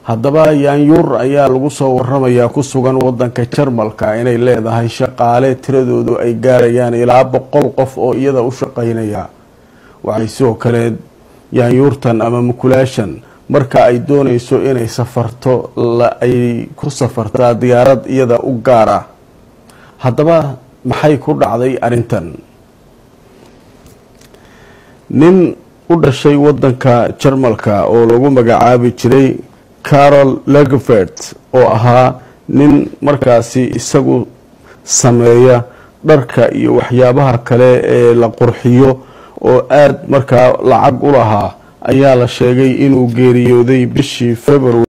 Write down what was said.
haddaba yaanyuur ayaa lagu soo waramayaa ku sugan wadanka jarmalka inay leedahay shaqaale tiradoodu ay gaarayaan ilaa boqol qof oo iyada u shaqeynaya waxay sidoo kale yaanyuurtan ama mukulaashan marka ay dooneyso inay safarto ay ku safartaa diyaarad iyada u gaar ah haddaba maxay ku dhacday arrintan nin u dhashay wadanka jarmalka oo lagu magacaabi jiray carol legvert oo ahaa nin markaasi isagu sameeya dharka iyo waxyaabaha kale ee la qurxiyo oo aada markaa lacag u lahaa ayaa la sheegay inuu geeriyooday bishii february